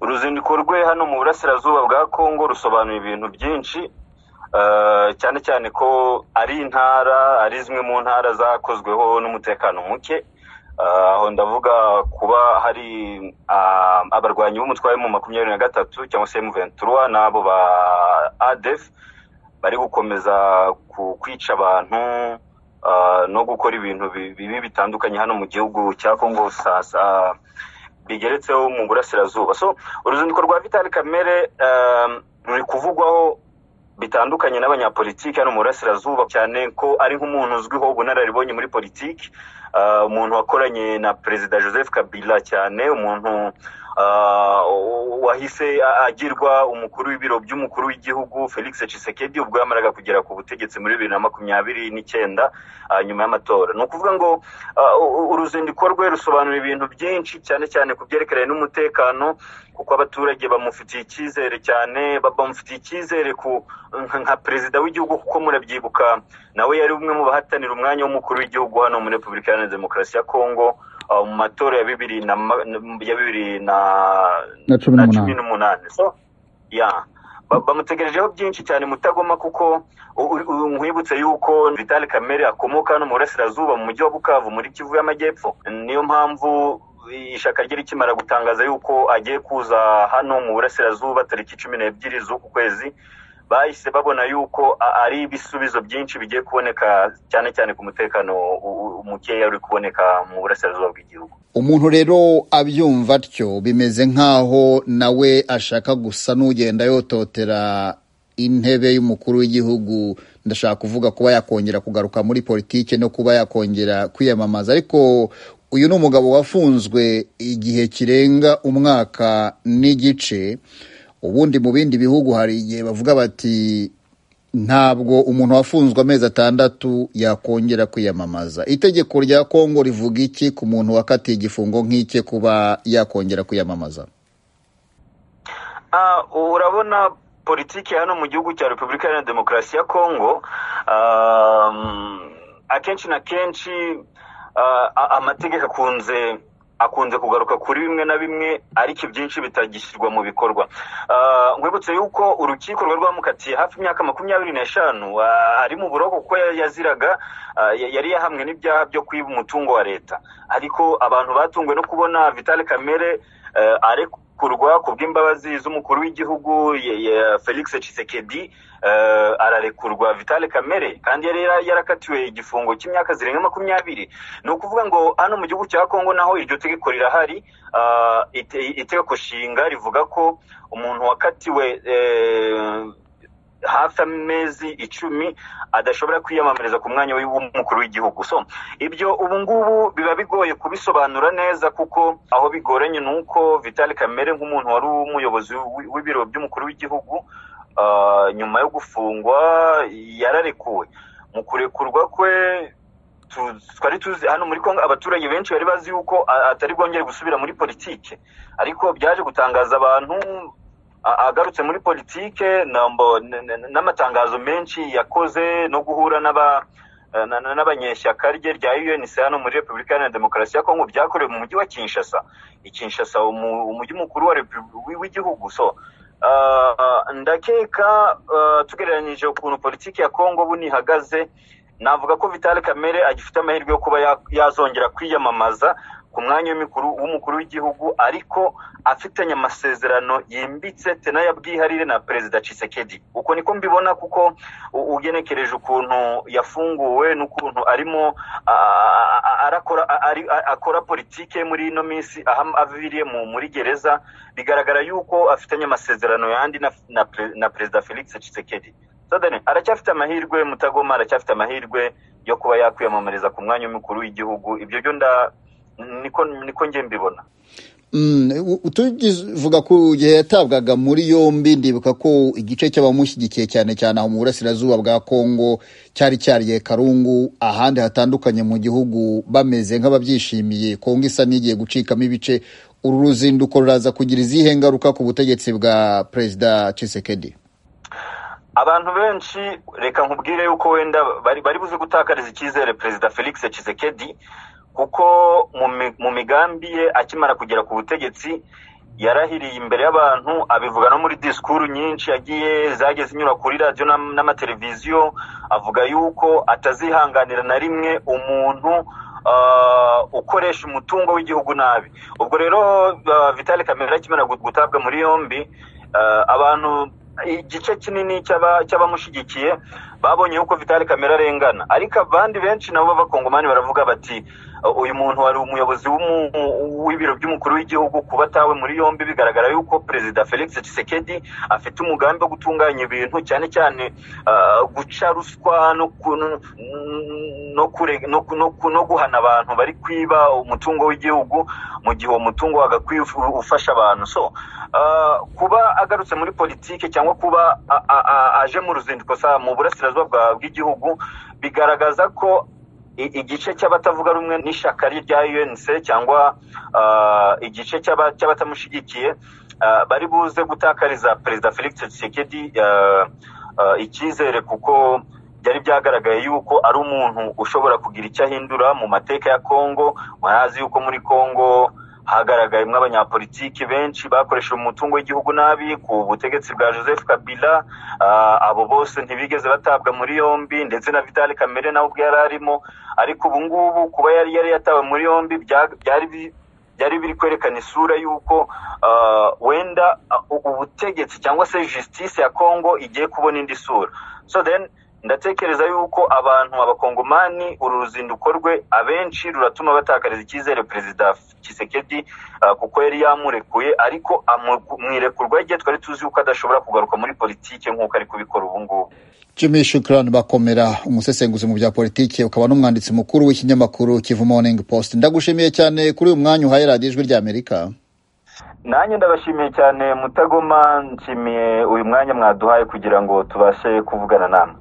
uruzinduko rwe hano mu burasirazuba bwa Kongo rusobanuye ibintu byinshi eh, cyane cyane ko ari intara ari zimwe mu ntara zakozweho n'umutekano muke Eh, aho ndavuga kuba hari ah, abarwanyi b'umutware mu makumyabiri na gatatu cyangwa se M23 n'abo ba ADF bari gukomeza ku- kwica abantu ah, no gukora ibintu bi- bibi bitandukanye hano mu gihugu cya Kongo sasa bigeretseho mu burasirazuba so uruzinduko rwa Vital Kamere um, ruri kuvugwaho bitandukanye n'abanyapolitiki hano mu burasirazuba cyane ko ari nk'umuntu uzwiho ubunararibonye muri politiki ah, umuntu wakoranye na perezida joseph kabila cyane umuntu ah, wahise agirwa umukuru w'ibiro by'umukuru w'igihugu felix Tshisekedi ubwo yamaraga kugera ku butegetsi muri bibiri na makumyabiri n'icyenda ah, nyuma y'amatora ni ukuvuga ngo ah, u- uruzinduko rwe rusobanura ibintu byinshi cyane cyane ku byerekeranye n'umutekano kuko abaturage bamufitiye icyizere cyane ba- bamufitiye icyizere ku nka- nka perezida w'igihugu kuko murabyibuka nawe yari umwe mu bahatanira umwanya w'umukuru w'igihugu hano muri repubulika iharanira demokarasi ya kongo ah, mu matora ya bibiri na ma- ya bibiri na na cumi na n'umunani cumi n'umunani so ya Ba- bamutegerejeho byinshi cyane mutagoma kuko u- u- u- nkwibutse yuko Vital Kamere akomoka hano mu burasirazuba mu mujyi wa Bukavu muri Kivu y'Amajyepfo niyo mpamvu ishaka rye rikimara gutangaza yuko agiye kuza hano mu burasirazuba tariki cumi n'ebyiri z'uku kwezi bahise babona yuko a- ari ibisubizo byinshi bigiye kuboneka cyane cyane ku mutekano u- u- mukeya uri kuboneka mu burasirazuba bw'igihugu umuntu rero abyumva atyo bimeze nk'aho nawe ashaka gusa n'ugenda yototera intebe y'umukuru w'igihugu ndashaka kuvuga kuba yakongera kugaruka muri politiki no kuba yakongera kwiyamamaza ariko uyu ni umugabo wafunzwe igihe kirenga umwaka n'igice ubundi mu bindi bihugu hari igihe bavuga bati ntabwo umuntu wafunzwe amezi atandatu yakongera kwiyamamaza itegeko rya kongo rivuga iki ku muntu wakatiye igifungo nk'ike kuba yakongera kwiyamamaza Ah, urabona politiki hano mu gihugu cya repubulika iharanira demokarasi ya kongo um, akenshi na kenshi ah, a- amategeko akunze akunze kugaruka kuri bimwe na bimwe ariko ibyinshi bitagishyirwa mu bikorwa Ah, nkwibutse yuko urukiko rwari rwamukatiye hafi imyaka makumyabiri n'eshanu ah, ari mu buroko kuko ya- yaziraga ah, ya- yari yahamwe n'ibyaha byo kwiba umutungo wa leta ariko abantu batunguwe no kubona vitale kamere eh, arekurwa ku bw'imbabazi z'umukuru w'igihugu ye- ye- felix Tshisekedi eh, ararekurwa vitale kamere kandi yari yara- yarakatiwe igifungo cy'imyaka zirenga makumyabiri ni ukuvuga ngo hano mu gihugu cya kongo naho iryo tegeko rirahari ah, ite- itegeko nshinga rivuga ko umuntu wakatiwe eh, hafi amezi icumi adashobora kwiyamamariza ku mwanya w'umukuru w'igihugu so ibyo ubu ngubu biba bigoye kubisobanura neza kuko aho bigoranye ni uko vitali kamere nk'umuntu wari umuyobozi w'i- w'ibiro by'umukuru w'igihugu ah, nyuma yo gufungwa yararekuwe mu kurekurwa kwe tu- twari tuzi hano muri kongo abaturage benshi bari bazi yuko a- atari bwongere gusubira muri politike ariko byaje gutangaza abantu a- agarutse muri politike nambo- n- n- n'amatangazo menshi yakoze no guhura n'aba- na- na- n'abanyeshyaka rye rya UNC hano muri Repubulika Iharanira Demokarasi ya Kongo byakorewe mu mujyi wa Kinshasa i Kinshasa umu- umujyi mukuru wa repu- w'i- w'igihugu so ah, ndakeka ah, tugereranyije ukuntu politiki ya Kongo ubu nihagaze navuga ko Vitali Kamere agifite amahirwe yo kuba ya- yazongera kwiyamamaza ku mwanya w'imikuru- w'umukuru w'igihugu ariko afitanye amasezerano yimbitse tena ya bwiharire na perezida Tshisekedi uko niko mbibona kuko u- ugenekereje ukuntu yafunguwe n'ukuntu arimo ah, ah, arakora ah, ari- ah, akora politike muri ino minsi aho aviriye mu- muri gereza bigaragara yuko afitanye amasezerano yandi na, na, pre- na perezida Felix Tshisekedi Sudani aracyafite amahirwe Mutagoma aracyafite amahirwe yo kuba yakwiyamamariza ku mwanya w'umukuru w'igihugu ibyo byo nda niko niko njye mbibona Mm, u- u- tuvuga ku gihe yatabwaga muri yombi ndibuka ko igice cy'abamushyigikiye cyane cyane aho mu burasirazuba bwa kongo cyari cyariye karungu ahandi hatandukanye mu gihugu bameze nk'ababyishimiye kongo isa n'igiye gucikamo ibice uru ruzinduko ruraza kugira izihe ngaruka ku butegetsi bwa perezida Tshisekedi abantu benshi reka nkubwire yuko wenda bari bari buze gutakariza icyizere perezida felix Tshisekedi kuko mu mi- mu migambi ye akimara kugera ku butegetsi yarahiriye imbere y'abantu abivuga no muri disikuru nyinshi yagiye zagiye zinyura kuri radiyo n'am- n'amateleviziyo avuga yuko atazihanganira na rimwe umuntu ah, ukoresha umutungo w'igihugu nabi ubwo rero ah, vitali kamere akimara gu- gutabwa muri yombi ah, abantu igice kinini cy'aba- cy'abamushyigikiye babonye yuko vitali kamere arengana ariko abandi benshi nabo b'abakongomani baravuga bati uyu muntu wari umuyobozi w'umu- w'ibiro by'umukuru w'igihugu kuba atawe muri yombi bigaragara yuko perezida felix tshisekedi afite umugambi wo gutunganya ibintu cyane cyane ah, guca ruswa no ku- no- no kure- no ku- no ku- no guhana abantu bari kwiba umutungo w'igihugu mu gihe uwo mutungo wagakwiye uf- ufasha abantu so ah, kuba agarutse muri politiki cyangwa kuba a- a- a- aje mu ruzinduko sa mu burasirazuba bwa- bw'igihugu bigaragaza ko i- igice cy'abatavuga rumwe n'ishyaka rya UNC cyangwa ah, igice cy'aba- cy'abatamushyigikiye ah, bari buze gutakariza perezida Felix Tshisekedi ah, ah, icyizere kuko byari byagaragaye yuko ari umuntu ushobora kugira icyo ahindura mu mateka ya Kongo murazi yuko muri Kongo hagaragayemo abanyapolitiki benshi bakoresheje umutungo w'igihugu nabi ku butegetsi bwa Joseph Kabila Ah, abo bose ntibigeze batabwa muri yombi ndetse na Vital Kamere nawe ubwe yari arimo ariko ubu ngubu kuba yari yari yatawe muri yombi bya- byari bi- byari biri kwerekana isura y'uko ah, wenda ah, ubu butegetsi cyangwa se justice ya Congo igiye kubona indi sura so then ndatekereza yuko abantu abakongomani uru ruzinduko rwe abenshi ruratuma batakariza icyizere perezida Tshisekedi ah, kuko yari yamurekuye ariko amu- mwirekurwa igihe twari tuzi yuko adashobora kugaruka muri politiki nk'uko ari kubikora ubu ngubu Jimmy Shukran Bakomera umusesenguzi mu bya politiki ukaba n'umwanditsi mukuru w'ikinyamakuru Kivu Morning Post ndagushimiye cyane kuri uyu mwanya uhaye radiyo ijwi rya Amerika nanjye ndabashimiye cyane mutagoma nshimiye uyu mwanya mwaduhaye kugira ngo tubashe kuvugana namwe